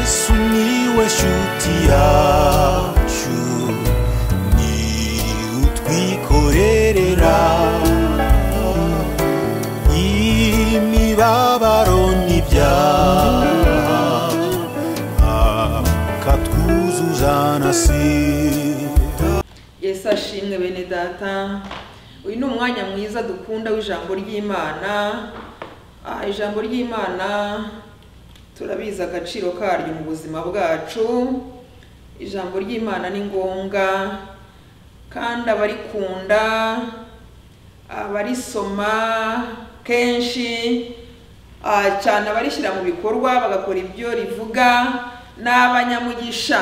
Sumiłeś utiaciu Ni utwikorerera Imibabaro n'ibyaha Akatwuzuzana sira yesu ashimwe bene data uyu ni umwanya mwiza dukunda w'ijambo ry'imana Ah, ijambo ry'imana turabizi agaciro karyo mu buzima bwacu ijambo ry'imana ni ngombwa kandi abarikunda abarisoma kenshi ah, cyane abarishyira mu bikorwa bagakora ibyo rivuga ni abanyamugisha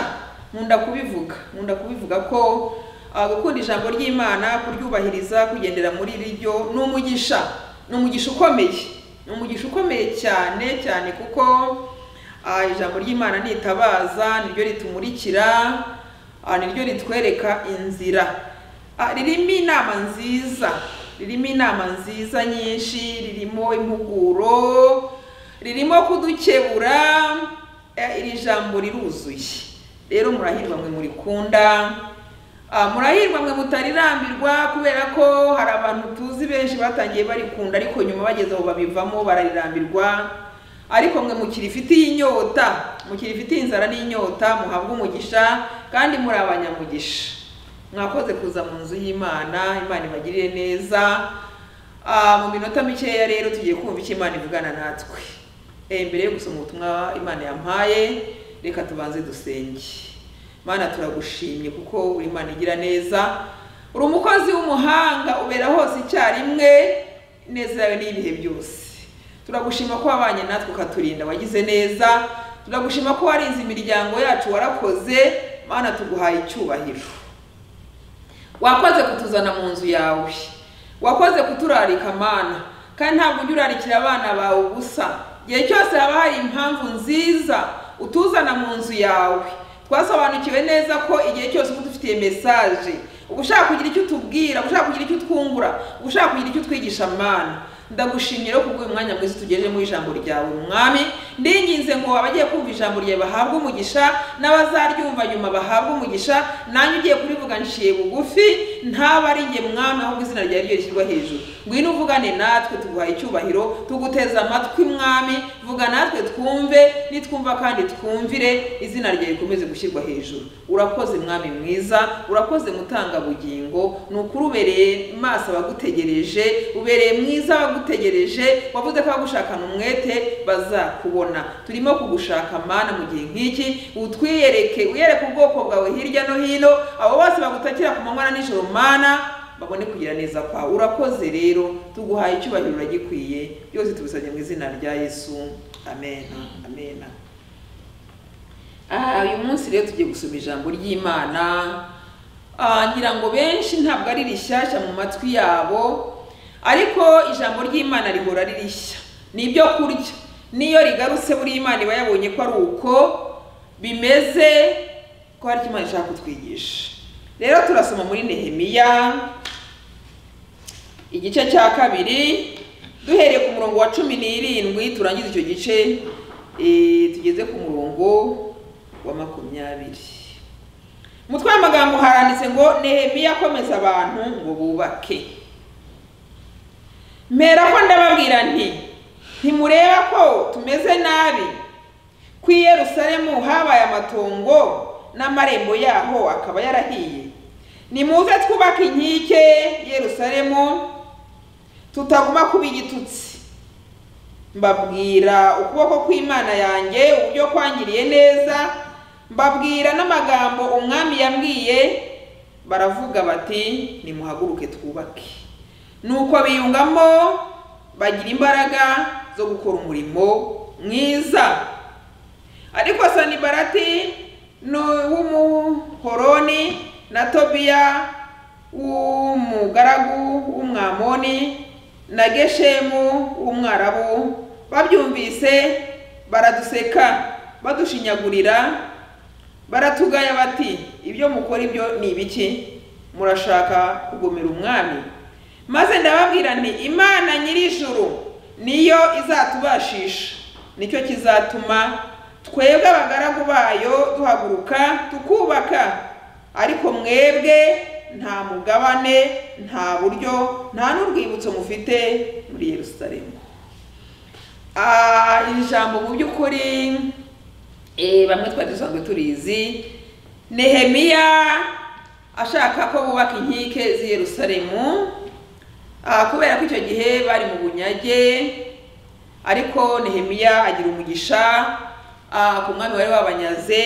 nkunda kubivuga nkunda kubivuga ko ah, gukunda ijambo ry'imana kuryubahiriza kugendera muri ryo ni umugisha ni umugisha ukomeye ni umugisha ukomeye cyane cyane kuko ah, ijambo ry'imana nitabaza niryo ritumurikira ah, niryo ritwereka inzira Ah, ririmo inama nziza ririmo inama nziza nyinshi ririmo impuguro ririmo kudukebura Eh, iri jambo riruzuye rero murahirwa mwe murikunda Ah, murahirwa mwe mutarirambirwa kubera ko hari abantu tuzi benshi batangiye barikunda ariko nyuma bageze aho babivamo bararirambirwa ariko mwe mukirifitiye inyota mukirifitiye inzara n'inyota muhabwe umugisha kandi muri abanyamugisha mwakoze kuza mu nzu y'imana imana ibagirire neza Ah, mu minota mikeya rero tugiye kumva icyo imana ivugana natwe Eh, mbere yo gusoma ubutumwa imana yampaye reka tubanze dusenge mana turagushimye kuko uri imana igira neza uri umukozi w'umuhanga ubera hose icyarimwe ineza yawe n'ibihe byose turagushima ko wabanye natwe ukaturinda wagize neza turagushima ko warinze imiryango yacu warakoze mana tuguhaye icyubahiro wakoze kutuzana mu nzu yawe wakoze kuturarika mana kandi ntabwo ujya urarikira abana bawe ubusa igihe cyose haba hari impamvu nziza utuzana mu nzu yawe twasobanukiwe neza ko igihe cyose uba udufitiye mesaje uba ushaka kugira icyo utubwira uba ushaka kugira icyo utwungura uba ushaka kugira icyo utwigisha mana ndagushimira ko kubw'uyu mwanya mwiza tugejejemo ijambo ryawe mwami ndinginze ngo abagiye kumva ijambo ryawe bahabwe umugisha n'abazaryumva nyuma bahabwe umugisha nanjye ugiye kurivuga nciye bugufi ntaba ari njye mwami ahubwo izina ryawe ryo rishyirwa hejuru ngwino uvugane natwe tuguhaye icyubahiro tuguteze amatwi mwami vuga natwe twumve nitwumva kandi twumvire izina ryawe rikomeze gushyirwa hejuru urakoze mwami mwiza urakoze mutangabugingo ni ukuri ubereye maso abagutegereje ubereye mwiza abagutegereje wavuze ko abagushakana umwete bazakubona turimo kugushaka mana mu gihe nk'iki utwiyereke uyereke ubwoko bwawe hirya no hino abo bose bagutakira ku manywa na nijoro mana babone kugira neza kwa urakoze rero tuguhaye icyubahiro uragikwiye byose tubisabye mu izina rya yesu amen amen Ah, uyu munsi rero tugiye gusoma ijambo ry'imana Ah, ngira ngo benshi ntabwo ari rishyashya mu matwi yabo ariko ijambo ry'imana rihora ari rishya ni ibyo kurya n'iyo rigarutse buri imana iba yabonye ko ari uko bimeze ko hari icyo imana ishaka kutwigisha rero turasoma muri nehemiya igice cya kabiri duhereye ku murongo wa cumi n'irindwi turangiza icyo gice eh, tugeze ku murongo wa makumyabiri umutwe w'amagambo haranditse ngo nehemiya akomeza abantu ngo bubake mpera ko ndababwira nti ntimureba ko tumeze nabi ku i yerusalemu habaye amatongo n'amarembo yaho akaba yarahiye nimuze twubake inkike yerusalemu tutaguma kuba igitutsi mbabwira ukuboko kw'imana yanjye uburyo kwangiriye neza mbabwira n'amagambo umwami yambwiye baravuga bati nimuhaguruke twubake nuko biyungamo bagira imbaraga zo gukora umurimo mwiza ariko sanibarati nu- w'umuhoroni na tobiya w'umugaragu w'umwamoni na geshemu w'umwarabu babyumvise baraduseka badushinyagurira baratugaya bati ibyo mukora ibyo ni ibiki murashaka kugomera umwami maze ndababwira nti imana nyir'ijuru niyo izatubashisha nicyo kizatuma twebwe abagaragu bayo duhaguruka tukubaka ariko mwebwe nta mugabane nta buryo nta n'urwibutso mufite muri yerusalemu Ah, iri jambo mu by'ukuri eh, bamwe twari dusanzwe turizi nehemiya ashaka ko bubaka inkike z'i yerusalemu ah, kubera ko icyo gihe bari mu bunyage ariko nehemiya agira umugisha ah, ku mwami wari wabanyaze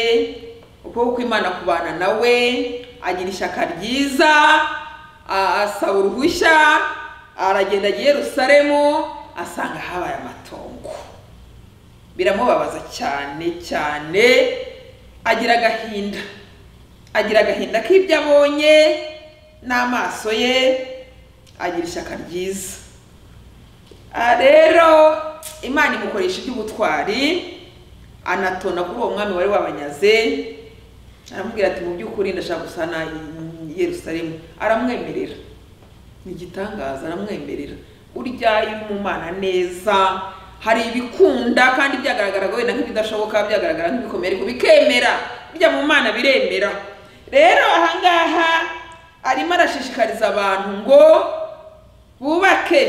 ukuboko kw'imana kubana nawe agira ishyaka ryiza ah, asaba uruhushya aragenda ajya i yerusalemu asanga habaye amatongo biramubabaza cyane cyane agira agahinda agira agahinda k'ibyo abonye n'amaso ye agira ishyaka ryiza Ah, rero imana imukoresha iby'ubutwari anatona kuri uwo mwami wari wabanyaze aramubwira ati mu by'ukuri ndashaka gusana i yerusalemu aramwemerera ni igitangaza aramwemerera urya iyo umumana neza hari ibikunda kandi byagaragaraga wenda nk'ibidashoboka byagaragara nk'ibikomeye ariko bikemera bijya mu mana biremera rero ahangaha arimo arashishikariza abantu ngo bubake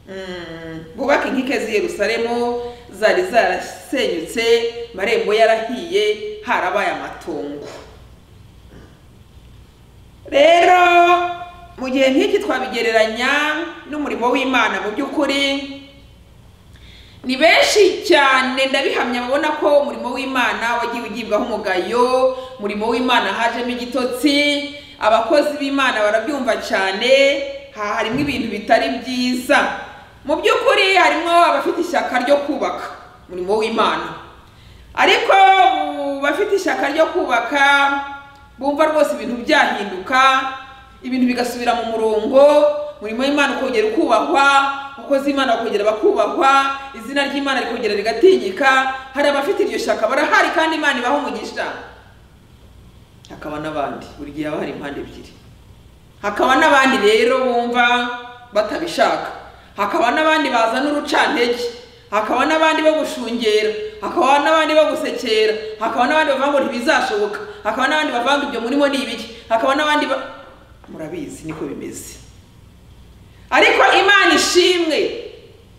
mm, bubake inkike z'i yerusalemu zari zarasenyutse marembo yarahiye harabaye amatongo rero mu gihe nk'iki twabigereranya n'umurimo w'imana mu by'ukuri ni benshi cyane ndabihamya babona ko umurimo w'imana wagiye ugibwaho umugayo umurimo w'imana hajemo igitotsi abakozi b'imana barabyumva cyane ha harimo ibintu bitari byiza mu by'ukuri harimo abafite ishyaka ryo kubaka umurimo w'imana ariko mu bafite ishyaka ryo kubaka bumva rwose ibintu byahinduka ibintu bigasubira mu murongo umurimo w'imana ukongera ukubahwa umukozi w'imana bakongera bakubahwa izina ry'imana rikongera rigatinyika hari abafite iryo shyaka barahari kandi imana ibaha umugisha hakaba n'abandi buri gihe haba hari impande ebyiri hakaba n'abandi rero bumva batabishaka hakaba n'abandi bazana urucantege hakaba n'abandi bo gushungera hakaba n'abandi bo gusekera hakaba n'abandi bavuga ngo ntibizashoboka hakaba n'abandi bavuga ngo ibyo murimo ni ibiki hakaba n'abandi ba... murabizi niko bimeze ariko imana ishimwe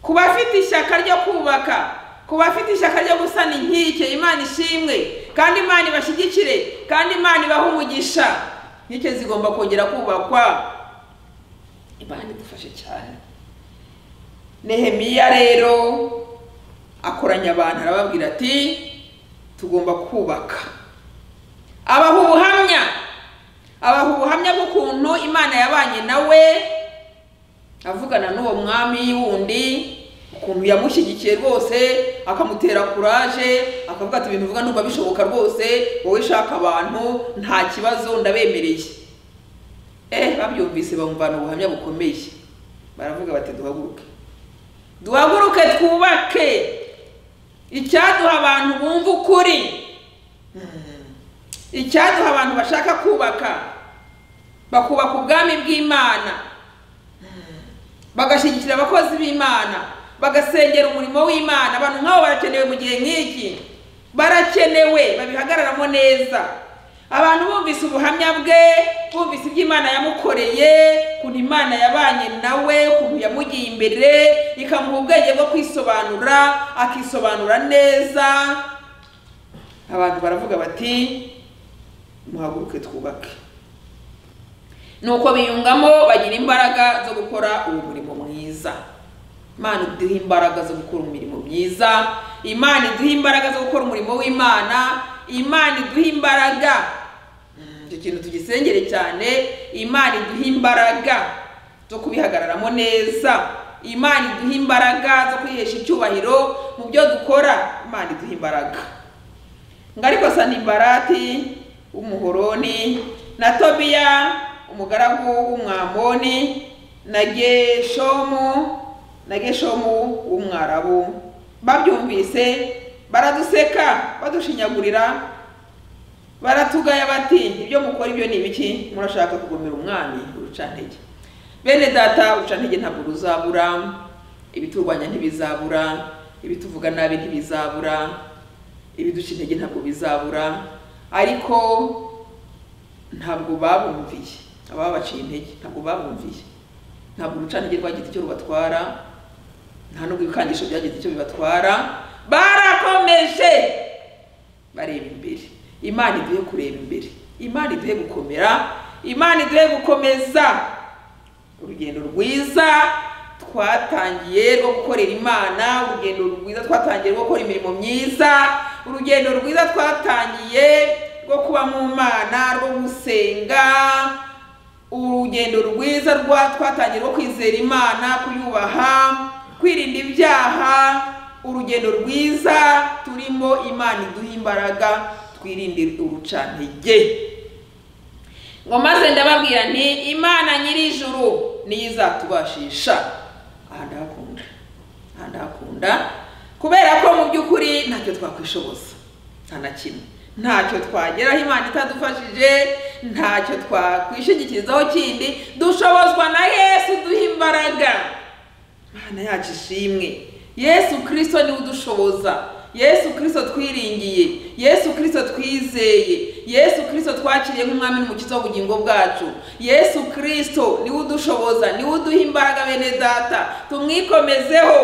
ku bafite ishyaka ryo kubaka ku bafite ishyaka ryo gusana inkike imana ishimwe kandi imana ibashyigikire kandi imana ibahe umugisha inkike zigomba kongera kubakwa imana idufashe cyane nehemiya rero akoranya abantu arababwira ati tugomba kubaka abaha ubuhamya abaha ubuhamya bw'ukuntu imana yabanye nawe avugana n'uwo mwami wundi ukuntu yamushyigikiye rwose akamutera kuraje akavuga ati ibintu uvuga numva bishoboka rwose wowe shaka abantu nta kibazo ndabemereye eh babyumvise bamuvana ubuhamya bukomeye baravuga bati duhaguruke duhaguruke twubake icyaduha abantu bumva ukuri icyaduha abantu bashaka kubaka bakubaka ubwami bw'imana bagashyigikira abakozi b'imana bagasengera umurimo w'imana abantu nk'abo barakenewe mu gihe nk'iki barakenewe babihagararamo neza abantu bumvise ubuhamya bwe bumvise ibyo imana yamukoreye ukuntu imana yabanye nawe ukuntu yamugiye imbere ikamuha ubwenge bwo kwisobanura akisobanura neza abantu baravuga bati muhaguruke twubake nuko biyungamo bagira imbaraga zo gukora uwo murimo mwiza imana iduhe imbaraga zo gukora umurimo mwiza imana iduhe imbaraga zo gukora umurimo w'imana imana iduhe imbaraga Mm, icyo kintu tugisengere cyane imana iduhe imbaraga zo kubihagararamo neza imana iduhe imbaraga zo kwihesha icyubahiro mu byo dukora imana iduhe imbaraga ngo ariko sanimbarati w'umuhoroni na tobiya umugaragu w'umwamoni na geshomu na geshomu w'umwarabu babyumvise baraduseka badushinyagurira baratugaya bati ibyo mukora ibyo ni ibiki murashaka kugomera umwami urucantege bene data urucantege ntabwo ruzabura ibiturwanya ntibizabura ibituvuga nabi ntibizabura ibiduca intege ntabwo bizabura ariko ntabwo babumviye ababaciye intege ntabwo babumviye ntabwo urucantege rwagize icyo rubatwara nta n'ubwo ibikangisho byagize icyo bibatwara barakomeje bareba imbere imana iduhe kureba imbere imana iduhe gukomera imana iduhe gukomeza urugendo rwiza twatangiye rwo gukorera imana urugendo rwiza twatangiye rwo gukora imirimo myiza urugendo rwiza twatangiye rwo kuba mu mana rwo gusenga urugendo rwiza rwa twatangiye rwo kwizera imana kuyubaha kwirinda ibyaha urugendo rwiza turimo imana iduha imbaraga twirinde urucantege ngo maze ndababwira nti imana nyir'ijuru niyo izatubashisha aha ndahakunda aha ndahakunda kubera ko mu by'ukuri ntacyo twakwishoboza nta na kimwe ntacyo twageraho imana itadufashije ntacyo twakwishingikirizaho kindi dushobozwa na yesu duha imbaraga imana yacu ishimwe yesu kirisito niwe udushoboza yesu kirisito twiringiye yesu kirisito twizeye yesu kirisito twakiriye nk'umwami n'umukiza w'ubugingo bwacu yesu kirisito niwe udushoboza niwe uduha imbaraga bene data tumwikomezeho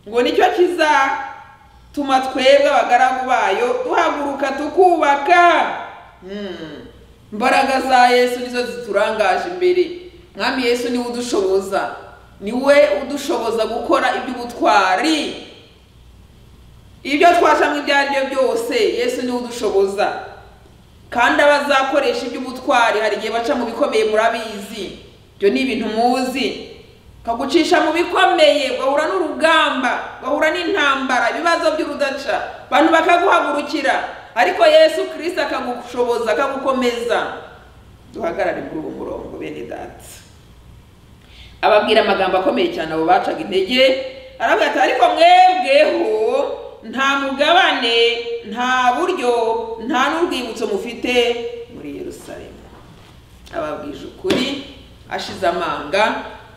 ngo nicyo kizatuma twebwe abagaragu bayo duhaguruka tukubaka Mm. imbaraga za yesu nizo ziturangaje imbere mwami yesu niwe udushoboza niwe udushoboza gukora iby'ubutwari ibyo twashamo ibyo ari byo byose yesu niwe udushoboza kandi abazakoresha iby'ubutwari hari igihe baca mu bikomeye murabizi ibyo ni ibintu muzi kagucisha mu bikomeye ugahura n'urugamba ugahura n'intambara ibibazo by'urudaca abantu bakaguhagurukira ariko yesu kirisita akagushoboza akagukomeza duhagarare muri uwo murongo bene data ababwira amagambo akomeye cyane abo bacaga intege aravuga ati ariko mwebweho nta mugabane nta buryo nta n'urwibutso mufite muri Yerusalemu ababwije ukuri ashize amanga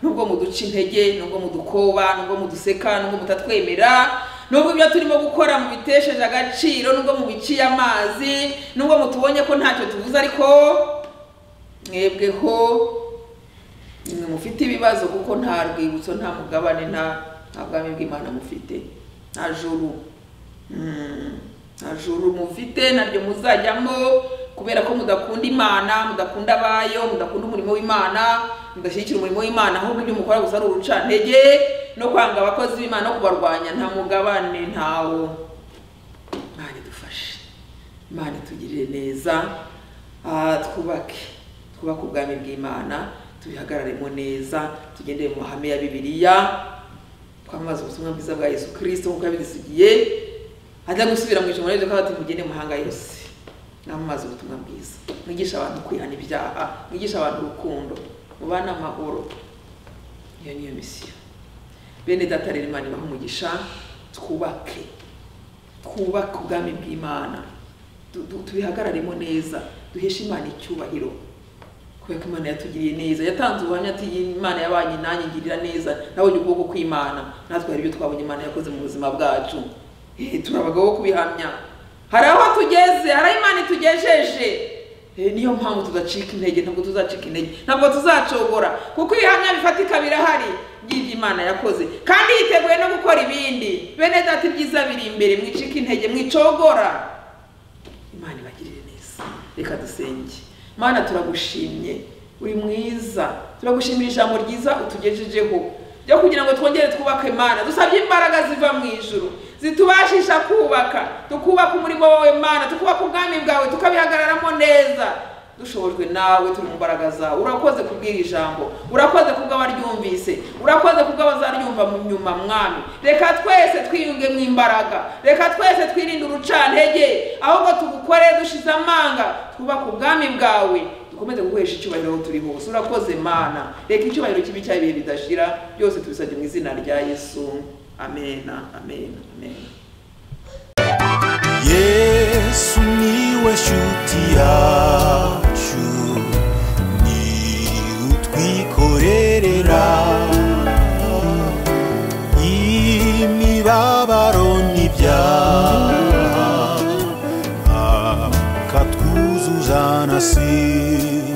nubwo muduca intege nubwo mudukoba nubwo muduseka nubwo mutatwemera nubwo ibyo turimo gukora mubitesheje agaciro nubwo mubiciye amazi nubwo mutubonye ko ntacyo tuvuze ariko mwebweho mwe mufite ibibazo kuko nta rwibutso nta mugabane nta nta bwami bw'imana mufite nta juru Mm. nta juru mufite naryo muzajyamo kubera ko mudakunda imana mudakunda abayo mudakunda umurimo w'imana mudashyigikira umurimo w'imana ahubwo ibyo mukora gusa ari urucantege no kwanga abakozi b'imana no kubarwanya nta mugabane ntawo imana idufashe imana itugirire neza Ah, twubake twubake ubwami bw'imana tubihagararemo neza tugendere mu mahame ya bibiliya twamamaze ubutumwa bwiza bwa yesu kirisito nk'uko yabidusigiye ajya gusubira mu ijambo ryo kandi mugende mahanga yose namamaze ubutumwa bwiza mwigisha abantu kwihana ibyaha mwigisha abantu urukundo mubane amahoro iyo niyo misiyo bene data rero imana ibaha umugisha twubake twubake ubwami bw'imana Tu- tu- tubihagararemo neza duheshe imana icyubahiro kubera ko imana yatugiriye neza yatanze ubuhamya ati "Iyi imana yabanye nanjye igirira neza nabonye ukuboko kw'imana natwe hari ibyo twabonye imana yakoze mu buzima bwacu Eh, turi abagabo bo kubihamya hari aho tugeze hari aho imana itugejeje Eh, niyo mpamvu tudacika intege ntabwo tuzacika intege ntabwo tuzacogora kuko ibihamya bifatika birahari by'ibyo imana yakoze kandi yiteguye no gukora ibindi bene data ibyiza biri imbere mwicika intege mwicogora imana ibagirire neza reka dusenge mana turagushimye uri mwiza turagushimira ijambo ryiza utugejejeho ryo kugira ngo twongere twubake imana dusabye imbaraga ziva mu ijuru zitubashisha kubaka tukubaka umurimo wawe mana tukubaka ubwami bwawe tukabihagararamo neza dushobojwe nawe turi mu mbaraga zawe urakoze kubwira ijambo urakoze kubw'abaryumvise urakoze kubw'abazaryumva mu nyuma mwami reka twese twiyunge mu imbaraga reka twese twirinde urucantege ahubwo tugukore dushize amanga twubake ubwami bwawe dukomeze gukoresha icyubahiro aho turi hose urakoze mana reka icyubahiro kibi cyaha ibihe bidashira byose tubisabye mu izina rya yesu amena amena amena yesu niwe nshuti yacu ni utwikorerera imibabaro n'ibyaha uzanasira